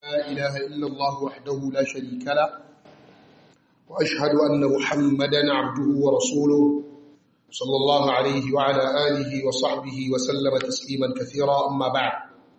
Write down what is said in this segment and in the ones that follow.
لا إله إلا الله وحده لا شريك له وأشهد أن محمدا عبده ورسوله صلى الله عليه وعلى آله وصحبه وسلم تسليما كثيرا أما بعد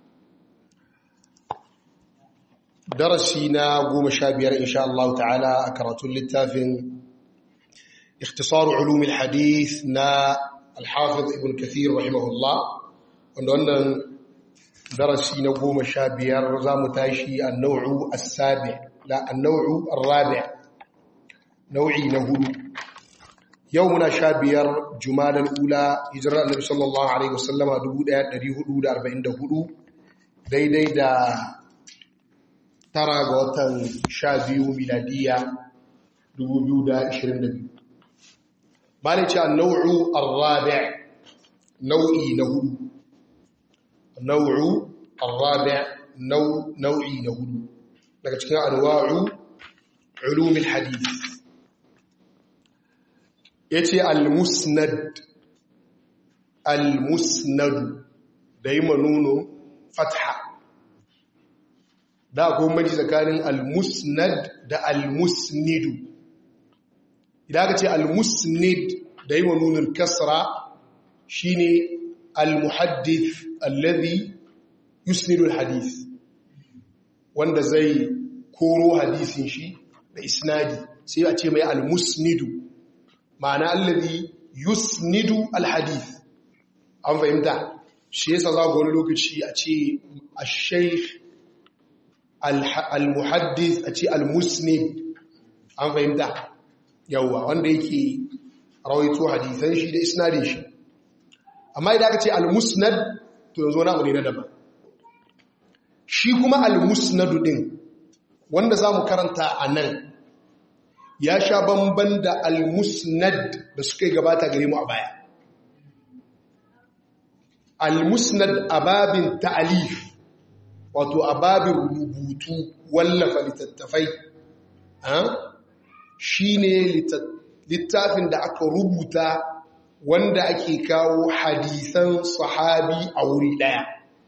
درسينا قوم شابير إن شاء الله تعالى أكرة للتافن اختصار علوم الحديث نا الحافظ ابن كثير رحمه الله وأن درسي نقوم شابير زام تاشي النوع السابع لا النوع الرابع نوعي نهول يومنا شابير جمال الأولى هجرة النبي صلى الله عليه وسلم دبود آيات دريه دود أربعين دهدو دي دي دا ترى غوتن شابيو ميلادية دبو بيودا إشرين دبيو بالك النوع الرابع نوعي نهول النوع الرابع نوع نوعي نهول لكن أنواع علوم الحديث yace al-musnad al-musnad da yi manuno fatha da akwai maji tsakanin al-musnad da al-musnidu idan aka ce al-musnid da yi manunin kasra shine al-muhaddith alladhi yusnidu al-hadith wanda zai koro hadisin shi da isnadi sai a ce mai al-musnidu ma'ana allazi yusnidu alhadith an fahimta shi yasa za ga wani lokaci a ce al-shaykh al-muhaddith a ce al-musnid an fahimta yawa wanda yake rawaito hadisan shi da isnadin shi amma idan aka ce al-musnad to yanzu wani abu ne na daban shi kuma al-musnadu din wanda za mu karanta a nan ya sha bamban da al-musnad da suka yi gabata gare mu a baya al-musnad ababin ta'alif wato ababin rubutu wallafa littattafai shi ne littafin da aka rubuta wanda ake kawo hadisan sahabi a wuri daya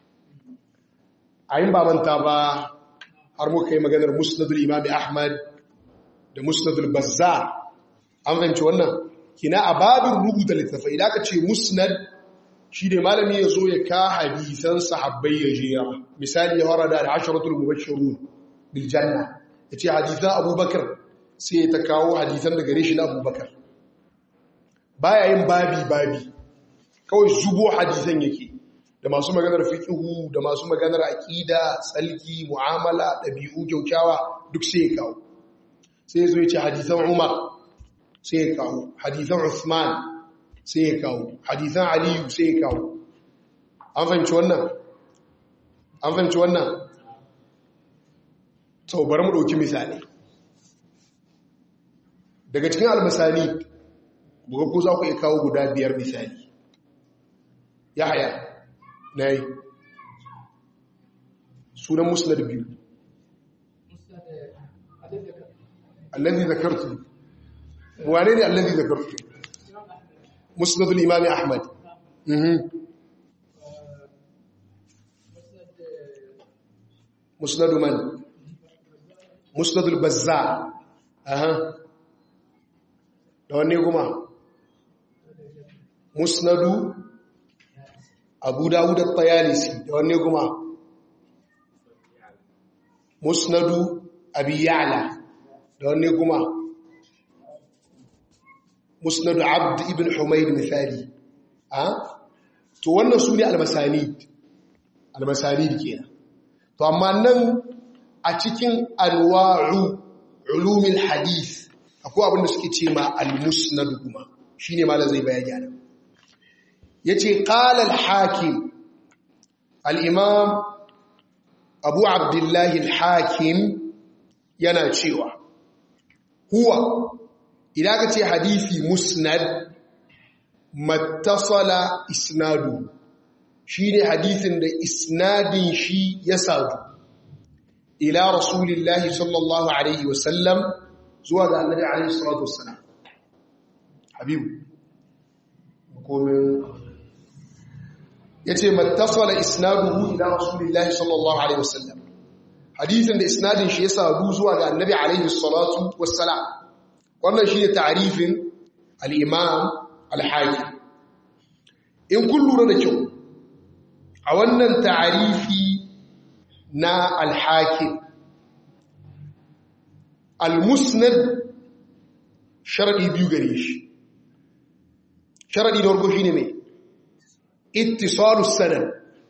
a yin babanta ba har muka yi maganar musnadul imami ahmad da musnadul bazzar an fahimci wannan kina a babin rubuta littafai idan aka ce musnad shi ne malami ya zo ya ka hadisan sahabbai ya jera misali ya fara da asharatul mubashshirun bil janna yace hadisan abubakar sai ya ta kawo hadisan da gare shi na abubakar baya yin babi babi kawai zubo hadisan yake da masu maganar fiqhu da masu maganar aqida tsalki mu'amala dabi'u kyaukyawa duk sai ya kawo sai zo ya ce hadisan Umar sai ya kawo hadisan Usman sai ya kawo hadisan Aliyu sai ya kawo an fahimci wannan an fahimci wannan sau bari mu ɗauki misali daga cikin almasani buga ko za ku iya kawo guda biyar misali ya haya na yi sunan musulun biyu الذي ذكرته وانين الذي ذكرته مسند الإمام أحمد مسند من مسند البزار أها لو كما مسند أبو داود الطيالسي لو كما مسند أبي يعلى da wanne kuma musnadu abd ibn humayd misali a to wannan su ne almasanid almasanid kenan to amma nan a cikin anwa'u ulumil hadith akwai abinda suke ce ma almusnad kuma shine malam zai bayani anan yace qala al-hakim al-imam abu abdullahi al-hakim yana cewa huwa idan ka ce hadisi musnad mattasala isnadu shi ne hadisin da isnadin shi ya sadu ila rasulillahi sallallahu alaihi wasallam zuwa ga annabi alaihi salatu wassalam habibu komin yace mattasala isnaduhu ila rasulillahi sallallahu alaihi wasallam hadisin da isnadin shi ya sadu zuwa ga annabi alaihi salatu wassalam wannan shi ne ta'arifin al-imam al-hakim in kun lura da kyau a wannan ta'arifi na al-hakim al-musnad sharadi biyu gare shi sharadi da farko shine mai ittisalus sanad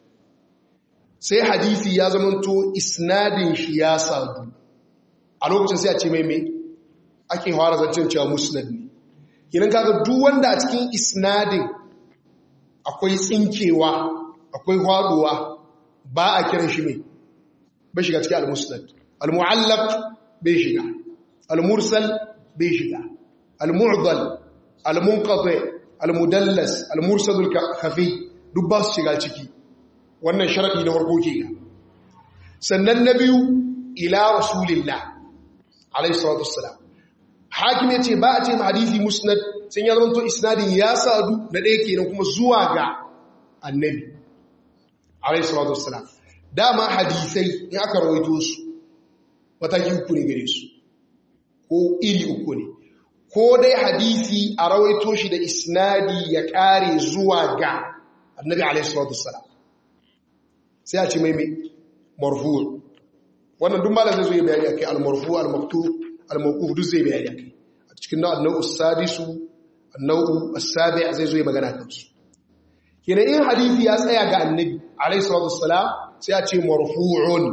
sai hadisi ya zamanto isnadin shi ya sadu a lokacin sai a ce mai mai ake fara zancen cewa musnad ne kinan kaga duk wanda a cikin isnadin akwai tsinkewa akwai haduwa ba a kiran shi mai bai shiga cikin al-musnad al-mu'allaq bai shiga al-mursal bai shiga al-mu'dal al-munqati al-mudallas al-mursal al-khafi duk ba su shiga ciki wannan sharadi na farko ke sannan na biyu ila rasulillah alayhi salatu wassalam hakim yace ba a ce ma hadisi musnad sun ya zamanto isnadin ya sadu na ɗaya kenan kuma zuwa ga annabi alayhi salatu wassalam dama hadisai in aka rawaito su mataki uku ne gare su ko iri uku ne ko dai hadisi a rawaito shi da isnadi ya kare zuwa ga annabi alayhi salatu wassalam sai a ce mai mai marfu wannan duk malam zai zo ya bayani akai al-marfu al-maktub al-mawquf duk zai bayani akai a cikin nau'u as-sadisu an-nau'u as-sabi' zai zo ya magana kan su kenan in hadisi ya tsaya ga annabi alayhi salatu wassalam sai a ce marfu'un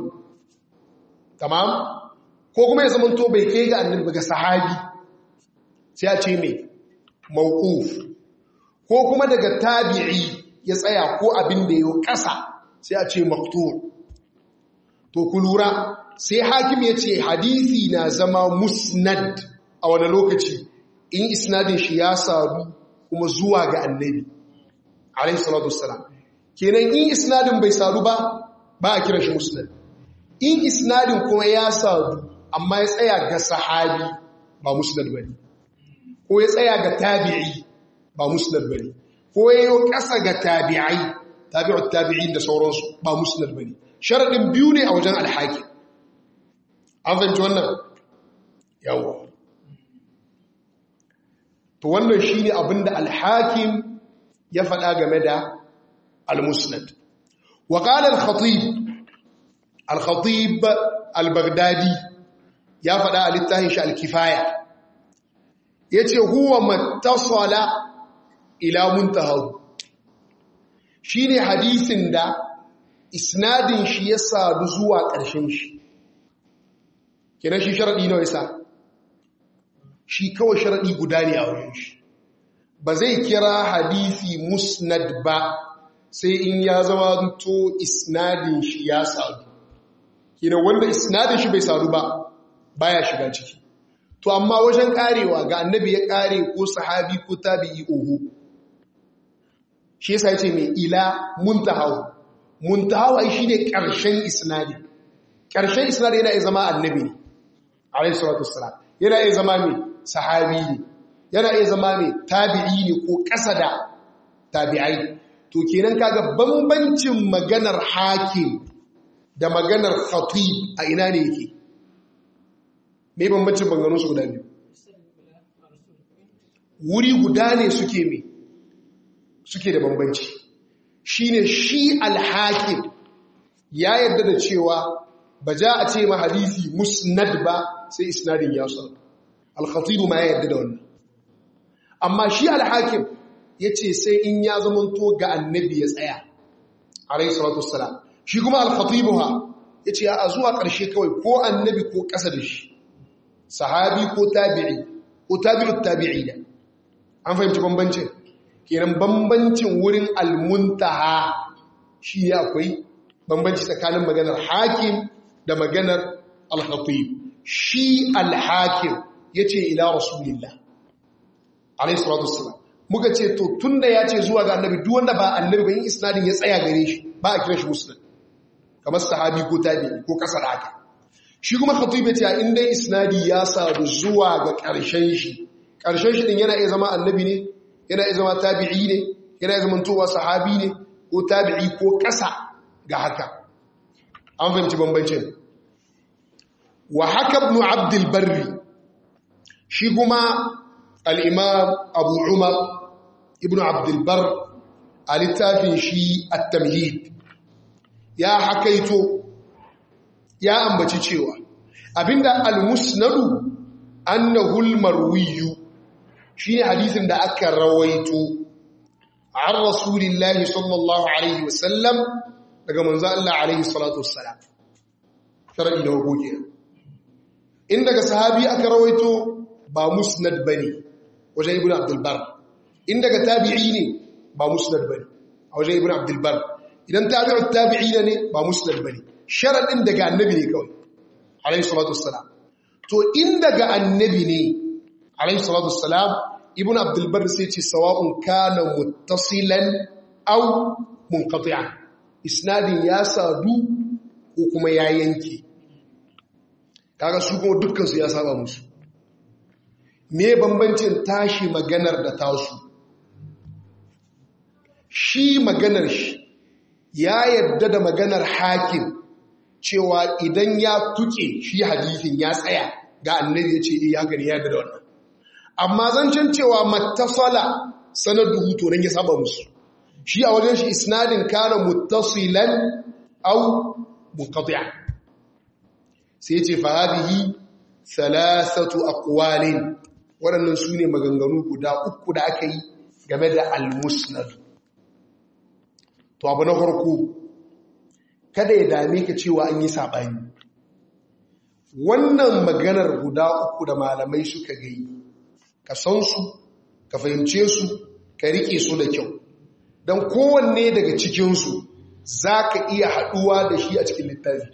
tamam ko kuma ya zamanto bai kai ga annabi ba ga sahabi sai a ce mai mawquf ko kuma daga tabi'i ya tsaya ko abin da ya kasa sai a ce maktur to ku lura sai hakim ya ce hadisi na zama musnad a wani lokaci in isnadin shi ya sadu kuma zuwa ga annabi alayhi salatu wassalam kenan in isnadin bai sadu ba ba a kiran shi musnad in isnadin kuma ya sadu amma ya tsaya ga sahabi ba musnad bane ko ya tsaya ga tabi'i ba musnad bane ko ya yi ƙasa ga tabi'ai tabi'ut tabi'in da sauransu ba musnad bane sharadin biyu ne a wajen alhaki an fahimci wannan yawa to wannan shine abinda alhakim ya faɗa game da almusnad wa qala al-khatib al-khatib al-baghdadi ya faɗa a littafin shi al-kifaya yace huwa mattasala ila muntahahu shi ne hadisin da isnadin shi ya sadu zuwa ƙarshen shi kenan shi sharaɗi nawa yasa shi kawai sharaɗi guda ne a wajen shi ba zai kira hadisi musnad ba sai in ya zama to isnadin shi ya sadu kenan wanda isnadin shi bai sadu ba baya shiga ciki to amma wajen karewa ga annabi ya kare ko sahabi ko tabi'i oho shi yasa yace mai ila muntahaw muntahaw ai shine karshen isnadi karshen isnadi yana iya zama annabi ne alayhi salatu wassalam yana iya zama mai sahabi ne yana iya zama mai tabi'i ne ko kasa da tabi'ai to kenan kaga bambancin maganar hakim da maganar khatib a ina ne yake me bambancin banganun su guda biyu wuri guda ne suke mai suke da bambanci shine shi alhakim ya yarda da cewa ba ja a ce ma hadisi musnad ba sai isnadin ya sa al-khatibu ma ya yarda da wannan amma shi alhakim yace sai in ya zamanto ga annabi ya tsaya alayhi salatu wassalam shi kuma al-khatibu ha yace a zuwa ƙarshe kawai ko annabi ko ƙasa da shi sahabi ko tabi'i ko tabi'ut tabi'ina an fahimci bambancin kenan bambancin wurin almuntaha shi ne akwai bambanci tsakanin maganar hakim da maganar alhatib shi alhakim ya ce ila rasulillah alayhi salatu wassalam muka ce to tunda ya ce zuwa ga annabi duk wanda ba annabi ba yin isnadin ya tsaya gare shi ba a kira shi muslim kamar sahabi ko tabi'i ko kasa da haka shi kuma khatib ya ce in dai isnadi ya sadu zuwa ga ƙarshen shi ƙarshen shi din yana iya zama annabi ne yana iya zama tabi'i ne yana iya zama towa sahabi ne ko tabi'i ko ƙasa ga haka an fahimci bambancin wa haka ibn abdul barri shi kuma al-imam abu umar ibn abdul bar a littafin shi at-tamhid ya hakaito ya ambaci cewa abinda al-musnadu annahu al-marwiyu shine hadisin da aka rawaito an rasulillahi sallallahu alaihi wasallam daga manzo Allah alaihi salatu wassalam sharadi da hukuki in daga sahabi aka rawaito ba musnad bane wajen ibnu abdul bar in daga tabi'i ne ba musnad bane a wajen ibnu abdul bar idan tabi'u tabi'ina ne ba musnad bane sharadin daga annabi ne kawai alaihi salatu wassalam to in daga annabi ne alaihi salatu wassalam ibn abdulbar sai ce sawa'un kana muttasilan aw munqati'an isnadin ya sadu ko kuma ya yanke kaga su kuma dukkan su ya saba musu me bambancin tashi maganar da tasu shi maganar shi ya yadda da maganar hakim cewa idan ya tuke shi hadisin ya tsaya ga annabi ya ce ya gani ya da wannan amma zancen cewa mattasala sanaduhu to nan ya saba musu shi a wajen shi isnadin kana muttasilan aw munqati'an sai ce fa hadhihi thalathatu aqwalin waɗannan su ne maganganu guda uku da aka yi game da al-musnad to abu na farko kada ya dame ka cewa an yi sabani wannan maganar guda uku da malamai suka gai ka san su ka fahimce su ka rike su da kyau don kowanne daga cikinsu za ka iya haɗuwa da shi a cikin littafi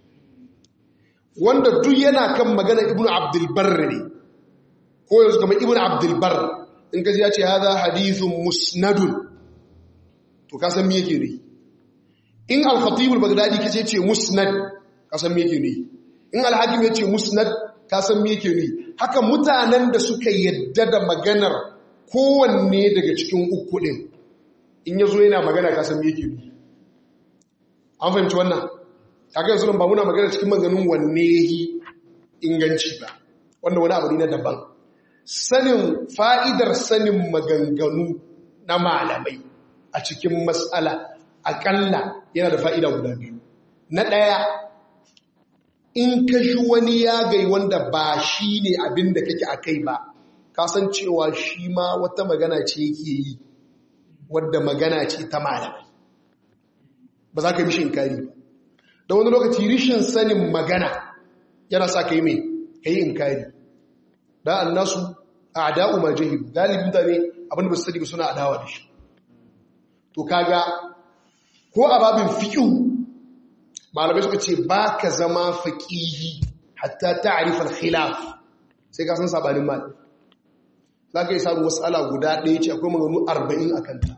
wanda duk yana kan magana ibn abdulbar ne ko yanzu kama ibn abdulbar in ka ya ce haza hadithun musnadun to ka san me yake ne in al-khatibul bagdadi kace ce musnad ka san me yake ne in al-hakim ya ce musnad ka san me yake ne haka mutanen da suka yadda da maganar kowanne daga cikin uku ɗin in ya zo yana magana ka san me yake ne an fahimci wannan kaga yanzu ba muna magana cikin maganin wanne yi inganci ba wanda wani abu ne na daban sanin fa'idar sanin maganganu na malamai a cikin matsala akalla yana da fa'ida guda biyu na ɗaya in ka shi wani yagai wanda ba shi ne abin da kake a kai ba kasancewa shi ma wata magana ce yake yi wadda magana ce ta malamai ba za ka mishi inkari ba da wani lokaci rishin sanin magana yana sa ka yi mai ka yi inkari da an nasu a ada'u ma jahil galibin da ne abinda ba su sani ba suna adawa da shi to kaga ko a babin fiƙihu malamai suka ce ba ka zama faƙihi hatta ta'arifar khilaf sai ka san sabanin mal za ka yi samun wasu guda ɗaya ce akwai maganu arba'in a kanta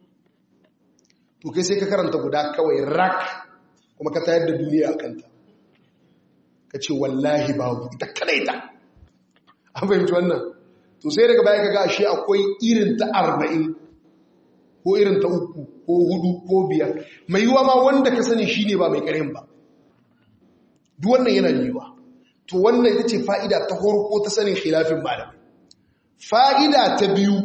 to kai sai ka karanta guda kawai rak kuma ka tayar da duniya a kanta ka ce wallahi babu ita kadai ta an fahimci wannan to sai daga baya ka ga ashe akwai irin ta arba'in ko irin ta uku ko hudu ko biyar mai yiwa ma wanda ka sani shine ba mai karin ba duk wannan yana yiwa to wannan ita ce fa'ida ta horko ta sanin khilafin malamai fa'ida ta biyu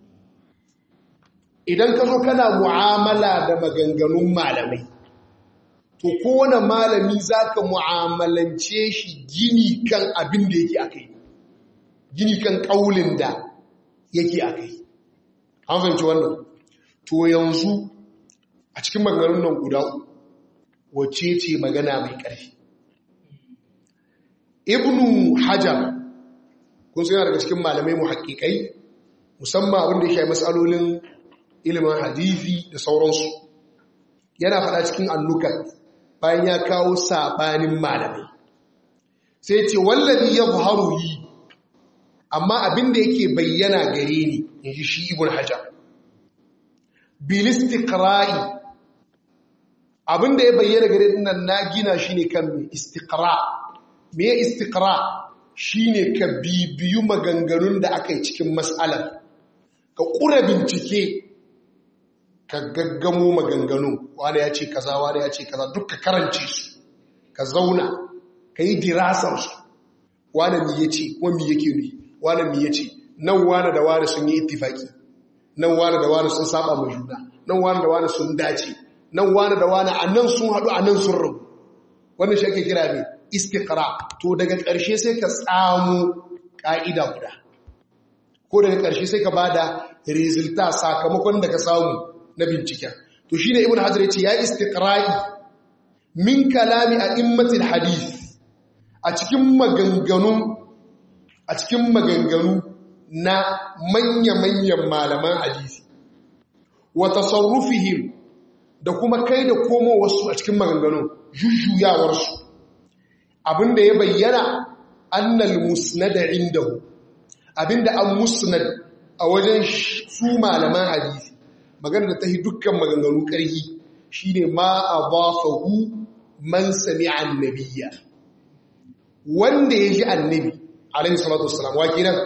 idan ka zo kana mu'amala da maganganun malamai to kowane malami za ka mu'amalance shi gini kan abin da yake akai gini kan ƙaulin da yake akai an fahimci wannan to yanzu a cikin maganganun nan guda wacce ce magana mai ƙarfi ibnu hajar kun suna daga cikin malamai mu haƙiƙai musamman abin da ya shayi matsalolin ilimin hadithi da sauransu yana faɗa cikin annukat bayan ya kawo saɓanin malamai sai ce wallazi ya buharu yi amma abin da yake bayyana gare ni in ji shi ibn hajar bilistikra'i abinda ya bayyana gare nan na gina shi ne kan istikra me istikra shi ne ka bibiyu maganganun da aka yi cikin matsalar ka ƙura bincike ka gaggamo maganganun wani ya ce kaza wani ya ce kaza duk ka karance su ka zauna ka yi dirasarsu wane mi ya ce wani yake ne wane mi ya ce nan wane da wane sun yi ittifaki nan wane da wane sun saba mai juna nan wane da wane sun dace nan wane da wane a nan sun haɗu a nan sun rabu wannan shi ake kira ne istiqra to daga ƙarshe sai ka samu ƙa'ida guda ko daga ƙarshe sai ka bada resulta sakamakon da ka samu na binciken to shine ibn hajar ya ce ya istiqra'i min kalami a immatil hadith a cikin maganganu a cikin maganganu na manya-manyan malaman hadisi wa tasarrufihim da kuma kai da komo wasu a cikin maganganu jujjuyawarsu abinda ya bayyana annal musnada indahu abinda an musnad a wajen su malaman hadisi magana da ta yi dukkan maganganu ƙarhi shine ma adafahu man sami'a annabiyya wanda ya ji annabi alaihi salatu wassalam wa kenan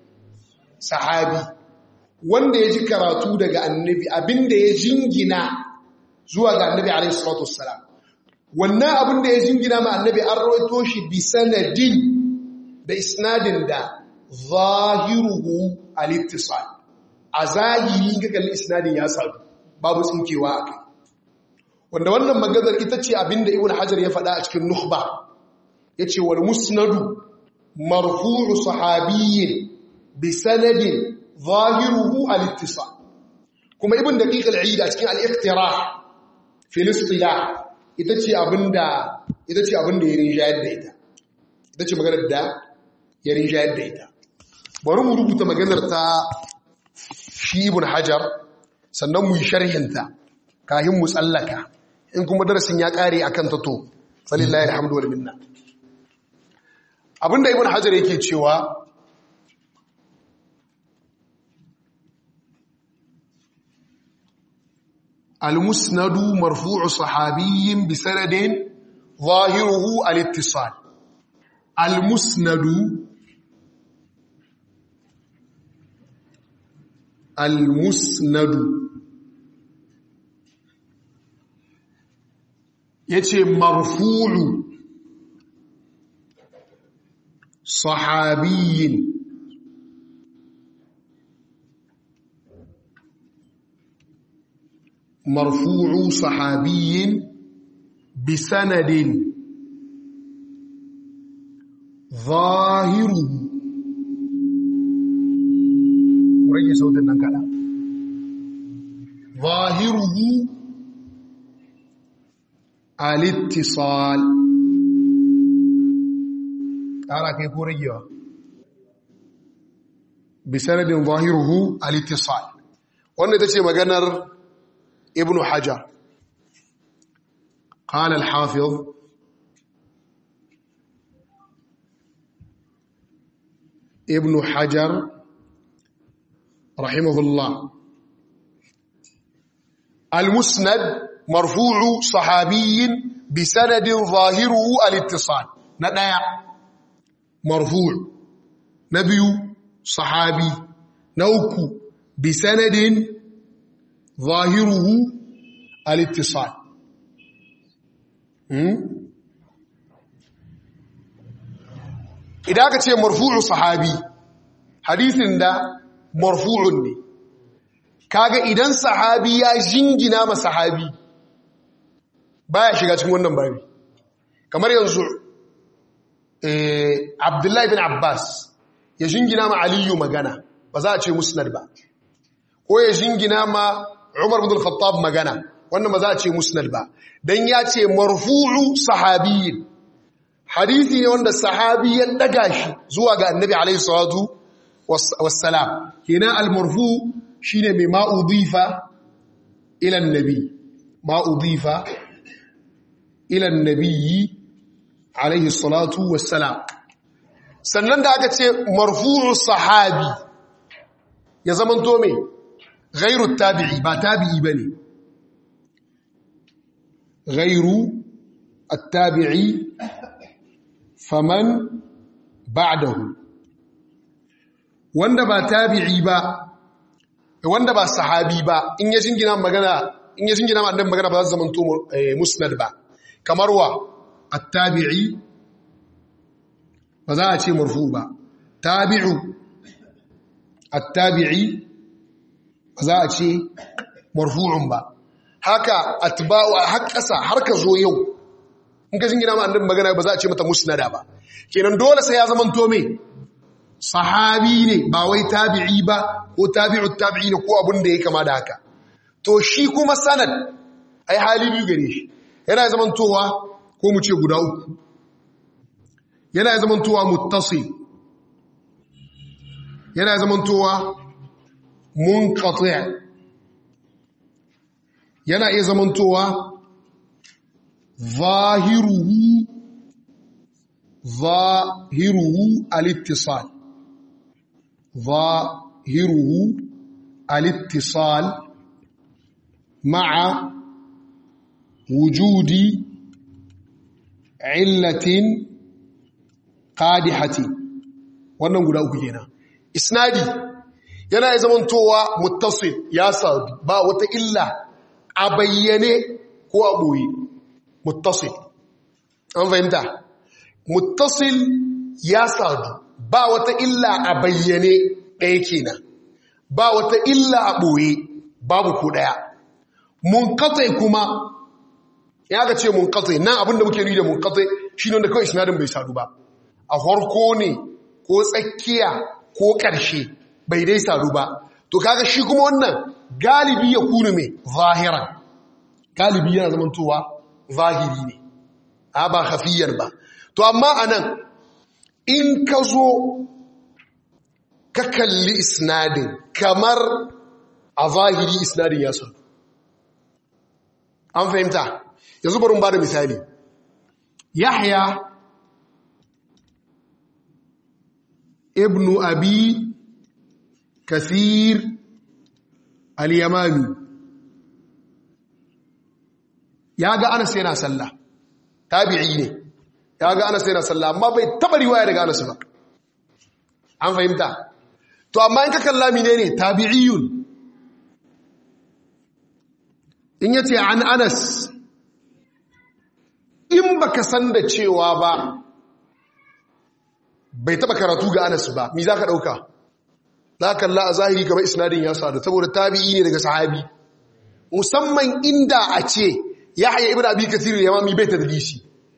sahabi wanda ya ji karatu daga annabi abinda ya jingina zuwa ga annabi alaihi salatu wassalam wannan abinda ya jingina ma annabi an rawaito shi bi sanadin da isnadin da zahiruhu al-ittisal a zahiri ga kallon isnadin ya sadu babu tsinkewa a kai wanda wannan maganar ita ce abinda ibn hajar ya faɗa a cikin nukhba ya ce wal musnadu marfu'u sahabiyyin bi sanadin zahiruhu al-ittisal kuma ibn daqiq al-eid a cikin al-iqtirah fi al-istilah ita ce abinda ita ce abinda ya rinjayar da ita ita ce maganar da ya rinjayar da ita bari mu rubuta maganar ta shi ibn hajar sannan mu yi sharhinta kahin mu tsallaka in kuma darasin ya kare akan ta to salillahi alhamdu wal minna abinda ibn hajar yake cewa المسند مرفوع صحابي بسند ظاهره الاتصال المسند المسند yace marfu'u sahabiyyin مرفوع صحابي بسند ظاهره ورجي صوت النكالة ظاهره الاتصال تعالى كيف رجي بسند ظاهره الاتصال wannan ita ce maganar ابن حجر قال الحافظ ابن حجر رحمه الله المسند مرفوع صحابي بسند ظاهره الاتصال ندايا مرفوع نبي صحابي نوكو بسند ظاهره الاتصال idan aka ce marfu'u sahabi hadisin da marfu'un ne kaga idan sahabi ya jingina ma sahabi baya shiga cikin wannan babi kamar yanzu abdullahi bin abbas ya jingina ma aliyu magana ba za a ce musnad ba ko ya jingina ma Umar bin Al-Khattab magana wannan ba za a ce musnad ba dan ya ce marfu'u sahabiyyin hadisi ne wanda sahabi ya daga shi zuwa ga Annabi alaihi salatu wassalam kenan al-marfu shine mai ma udifa ila annabi ma udifa ila annabi alaihi salatu wassalam sannan da aka ce marfu'u sahabi ya zamanto me غير التابعي با تابعي بني غير التابعي فمن بعده wanda ba tabi'i ba wanda ba sahabi ba in ya jingina magana in ya jingina ma magana ba za su zama to musnad ba kamar wa at-tabi'i ba za a ce marfu ba tabi'u at-tabi'i ba za a ce marfu'un ba haka atba'u har ƙasa har ka zo yau in ka jingina ma annabi magana ba za a ce mata musnada ba kenan dole sai ya zama to me sahabi ne ba wai tabi'i ba ko tabi'ut tabi'i ne ko abin da ya kama da haka to shi kuma sanad ai hali biyu gare shi yana zaman towa ko mu ce guda uku yana zaman towa muttasil yana zaman towa munqati' yana iya zaman towa zahiruhu zahiruhu al-ittisal zahiruhu al-ittisal ma'a wujudi illatin qadihati wannan guda uku kenan isnadi yana iya zamantowa muttasil ya sadu ba wata illa a bayyane ko a ɓoye muttasil an fahimta muttasil ya sadu ba wata illa a bayyane ɗaya kenan ba wata illa a ɓoye babu ko ɗaya munkatai kuma ya ga ce munkatai nan abinda muke ri da munkatai shi ne wanda kawai sinadin bai sadu ba a farko ne ko tsakiya ko ƙarshe bai dai sadu ba to kaga shi kuma wannan galibi ya kunu mai zahiran galibi yana zamantowa zahiri ne a ba hafiyar ba to amma anan in ka zo ka kalli isnadin kamar a zahiri isnadin ya sanu an fahimta yanzu bari ba da misali yahya ibnu abi kasir al-yamami ya ga anas yana sallah tabi'i ne ya ga anas yana sallah amma bai taba riwaya daga anas ba an fahimta to amma in ka kalla menene tabi'iyun in yace an anas in baka san da cewa ba bai taba karatu ga anas ba mi za ka ɗauka za kalla a zahiri kamar isnadin ya sadu saboda tabi'i ne daga sahabi musamman inda a ce ya haya ibn abi kathir ya mami bai tadlisi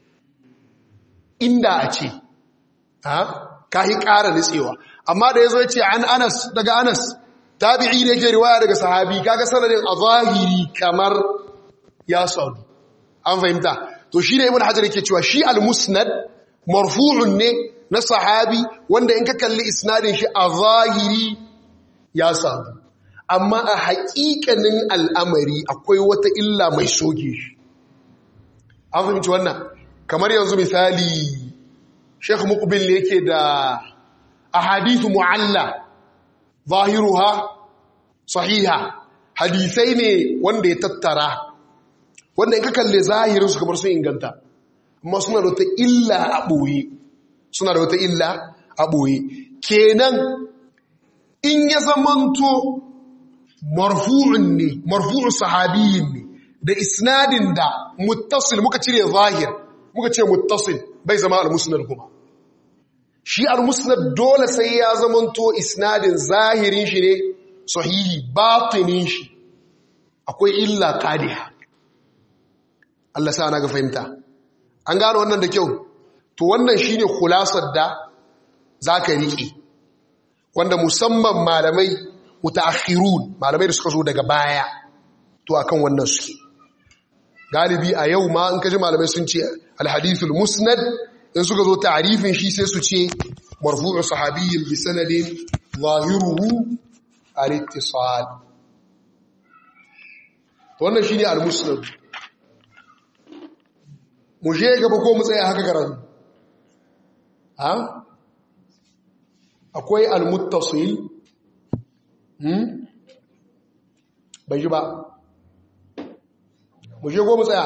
inda a ce ha kahi ƙara nitsewa amma da yazo yace an Anas daga Anas tabi'i ne yake riwaya daga sahabi kaga sanadin a zahiri kamar ya sadu an fahimta to shi ne ibn hajar yake cewa shi al-musnad marfu'un ne na sahabi wanda in ka kalli isnadin shi a zahiri ya sadu amma a haƙiƙanin al'amari akwai wata illa mai soke shi an fahimci wannan kamar yanzu misali sheikh muqbil ne yake da ahadithu mu'alla zahiruha sahiha hadisai ne wanda ya tattara wanda in ka kalle zahirin su kamar sun inganta amma suna da wata illa a ɓoye suna da wata illa a ɓoye kenan in ya zamanto marfu'un ne marfu'un sahabiyin ne da isnadin da muttasil muka cire zahir muka ce muttasil bai zama al-musnad kuma shi al-musnad dole sai ya zamanto isnadin zahirin shi ne sahihi batinin shi akwai illa qadiha Allah sa na ga fahimta an gano wannan da kyau to wannan shine khulasar da zaka riƙe wanda musamman malamai mutaakhirun malamai da suka zo daga baya to akan wannan suke galibi a yau ma in kaji malamai sun ce alhadithul musnad in suka zo ta'rifin shi sai su ce marfu'u sahabiyyin bi sanadin zahiruhu al-ittisal to wannan shine al-musnad mu je gaba ko mu tsaya haka karatu ha akwai al-muttasil hmm bai ji ba mu je ko mu tsaya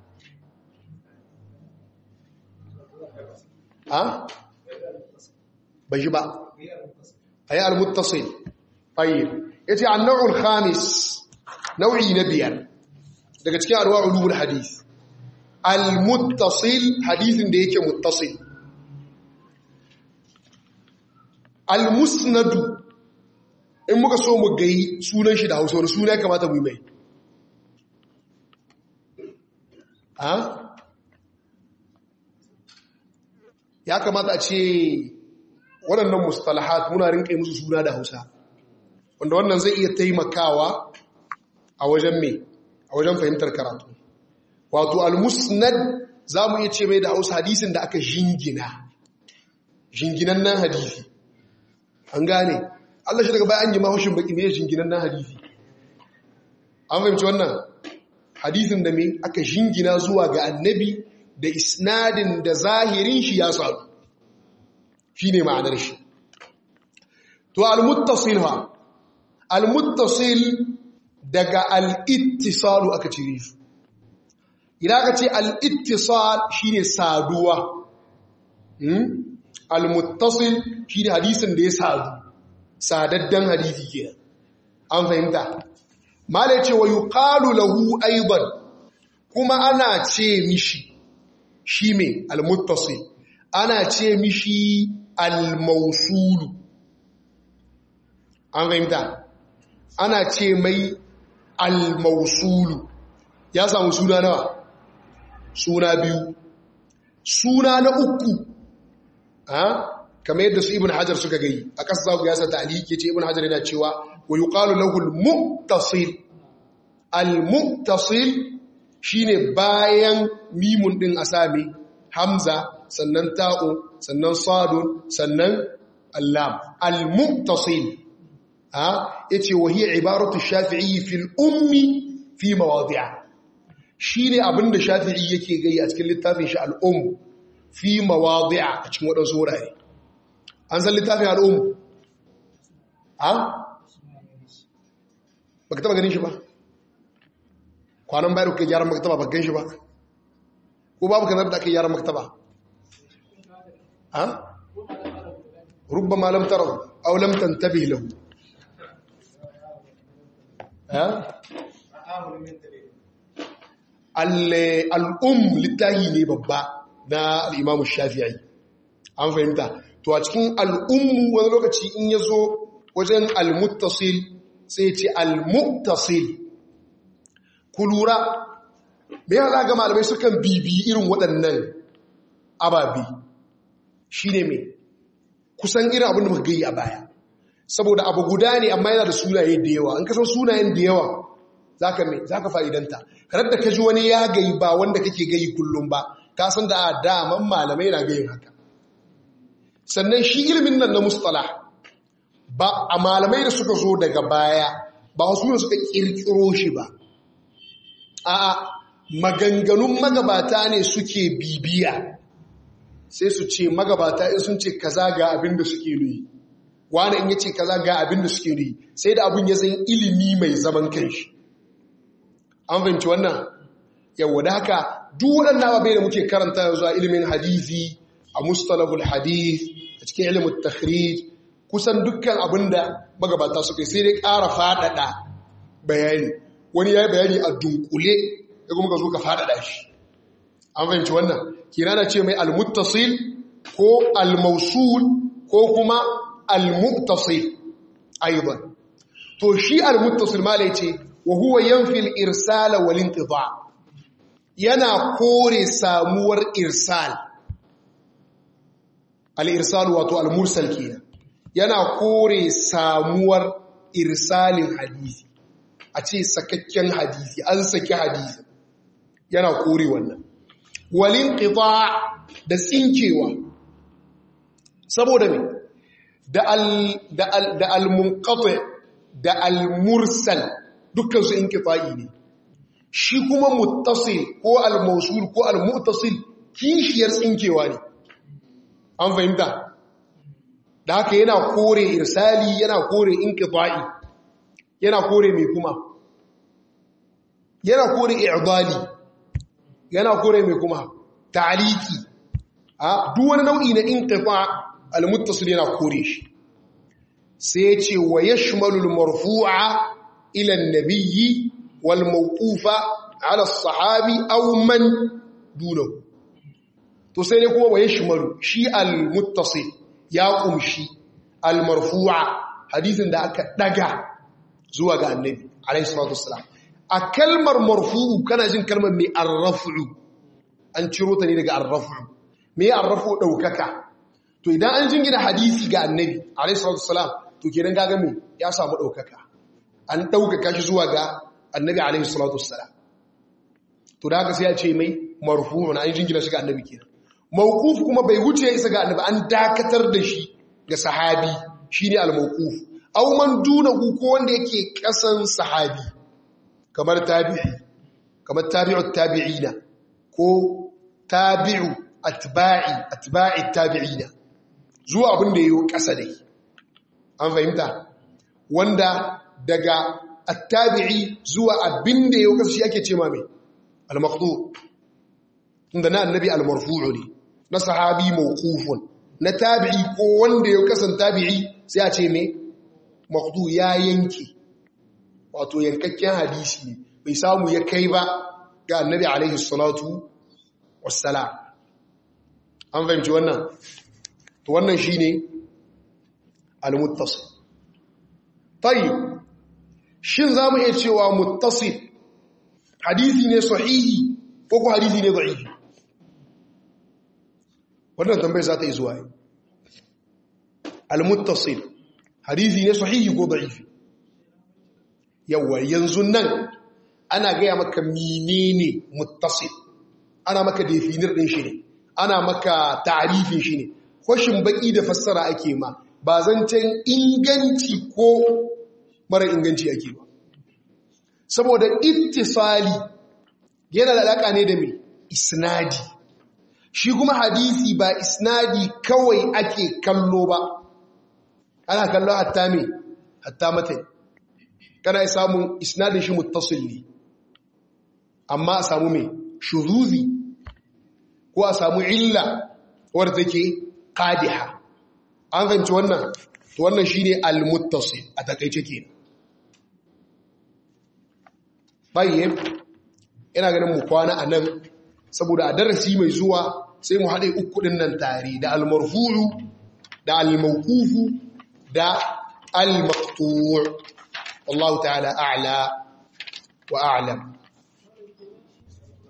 ha bai ji ba ayi al-muttasil tayyib yace an-naw'ul khamis nau'i na biyar daga cikin arwa ulumul hadith al-muttasil hadithin da yake muttasil al-musnadu in muka so mu gai sunan shi da hausa wani suna ya kamata mu yi mai ha ya kamata a ce waɗannan mustalahat muna rinƙe musu suna da hausa wanda wannan zai iya taimakawa a wajen me a wajen fahimtar karatu wato al-musnad za mu iya ce mai da hausa hadisin da aka jingina jinginan nan hadisi an gane Allah shi daga bayan yi mahushin baki mai jinginan nan hadisi an fahimci wannan hadisin da mai aka jingina zuwa ga annabi da isnadin da zahirin shi ya sadu shi ne ma'anar shi to al-muttasil ha al-muttasil daga al-ittisalu aka cire su idan aka ce al-ittisal shine saduwa al-muttasil shine hadisin da ya sadu sadaddan hadisi kenan an fahimta mala ce wa yuqalu lahu aidan kuma ana ce mishi shi me al-muttasil ana ce mishi al-mawsul an fahimta ana ce mai al-mawsul ya samu suna nawa suna biyu suna na uku ha kamar yadda su ibn hajar suka gai a ƙasa za ku yasa ta'aliki ce ibn hajar yana cewa wa yuqalu lahu al-muttasil al-muttasil shine bayan mimun din asami hamza sannan ta'u sannan sadun sannan allam al-muttasil ha yace wa hiya ibaratu shafi'i fil ummi fi mawadi'a shine abinda shafi'i yake gai a cikin littafin shi al-umm fi mawadi'a a cikin wadansu wurare an san littafin al'ummu ha? ba ka taba ganin shi ba kwanan bayar kuka gyaran maktaba ba gan shi ba ko babu kanar da aka yi gyaran maktaba ha? rubba malam tarar aulam tantabi lahu ha? al'um littahi ne babba na al'imamu shafi'ai an fahimta to a cikin al'ummu wani lokaci in ya zo wajen al-muttasil sai ce al-muttasil ku lura me yana ga malamai sukan bibi irin waɗannan ababi shi ne mai kusan irin abin da muka gayi a baya saboda abu guda ne amma yana da sunaye da yawa an kasan sunayen da yawa za ka mai za ka fa'idanta karar da ka ji wani ya gayi ba wanda kake gayi kullum ba ka san da a daman malamai na gayin haka sannan shi ilimin nan na mustala ba a malamai da suka zo daga baya ba wasu ne suka kirkiro shi ba a maganganun magabata ne suke bibiya sai su ce magabata in sun ce kaza ga abin da suke nuyi wani in yace kaza ga abin da suke nuyi sai da abin ya zan ilimi mai zaman kanshi an fahimci wannan yawa da haka duk waɗannan ababai da muke karanta yanzu a ilimin hadisi a mustalahul hadith a cikin ilimin takhrij kusan dukkan abinda magabata suka sai dai ƙara faɗaɗa bayani wani ya yi bayani a dunkule ya kuma ka zo ka faɗaɗa shi an fahimci wannan kina na ce mai almuttasil ko almausul ko kuma almuttasil aiban to shi almuttasil ma ce wa huwa yanfil irsala wal inqita yana kore samuwar irsal al'irsalu wato al-mursal kenan yana kore samuwar irsalin hadisi a ce sakakken hadisi an saki hadisi yana kore wannan walin ƙita da tsinkewa saboda me da al-munqati da al-mursal dukkan su inqita'i ne shi kuma muttasil ko al-mawsul ko al-muttasil kishiyar tsinkewa ne an fahimta da haka yana kore irsali yana kore inqita'i yana kore mai kuma yana kore i'dali yana kore mai kuma ta'liki a duk wani nau'i na inqita' al-muttasil yana kore shi sai ya ce wa yashmalu al-marfu'a ila an-nabiyyi wal mawqufa ala as-sahabi aw man dunahu to sai ne kuma wa yashmalu shi al-muttasil ya kumshi al-marfu'a hadisin da aka daga zuwa ga annabi alayhi salatu wassalam a kalmar marfu'u kana jin kalmar mai arrafu an ciro ta ne daga arrafu me arrafu daukaka to idan an jingina hadisi ga annabi alayhi salatu wassalam to kenan gaga me ya samu daukaka an daukaka shi zuwa ga annabi alayhi salatu wassalam to da haka sai ya ce mai marfu'un an jingina shi ga annabi kenan mawquf kuma bai wuce ya isa ga annabi an dakatar da shi ga sahabi shine al-mawquf aw man dunahu ko wanda yake kasan sahabi kamar tabi'i kamar tabi'ut tabi'ina ko tabi'u atba'i atba'i tabi'ina zuwa abin da yayi kasa dai an fahimta wanda daga attabi'i zuwa abin da yayi kasa shi ake cewa mai al-maqdu tunda na annabi al-marfu'u ne na sahabi mawqufun na tabi'i ko wanda yayi kasan tabi'i sai a ce mai maqdu ya yanke wato yankakken hadisi ne bai samu ya kai ba ga annabi alaihi salatu wassalam an fahimci wannan to wannan shine al-muttasil tayyib shin zamu iya cewa muttasil hadisi ne sahihi ko ko hadisi ne da'ifi wannan tambayar za ta yi zuwa al-muttasil hadisi ne sahihi ko da'ifi yawa yanzu nan ana gaya maka menene muttasil ana maka definir din shi ne ana maka ta'rifin shi ne kwashin baki da fassara ake ma ba zancen inganci ko mara inganci ake ba saboda ittisali yana da alaka ne da mai isnadi shi kuma hadisi ba isnadi kawai ake kallo ba ana kallo hatta me hatta matan kana samun isnadin shi muttasil ne amma a samu mai shuzuzi ko a samu illa wadda take qadiha an fahimci wannan to wannan shine al-muttasil a takeice kenan bayyana ina ganin mu kwana anan saboda a darasi mai zuwa sai mu haɗe uku ɗin nan tare da al-marfu'u da al-mawqufu da al-maqtu' wallahu ta'ala a'la wa a'lam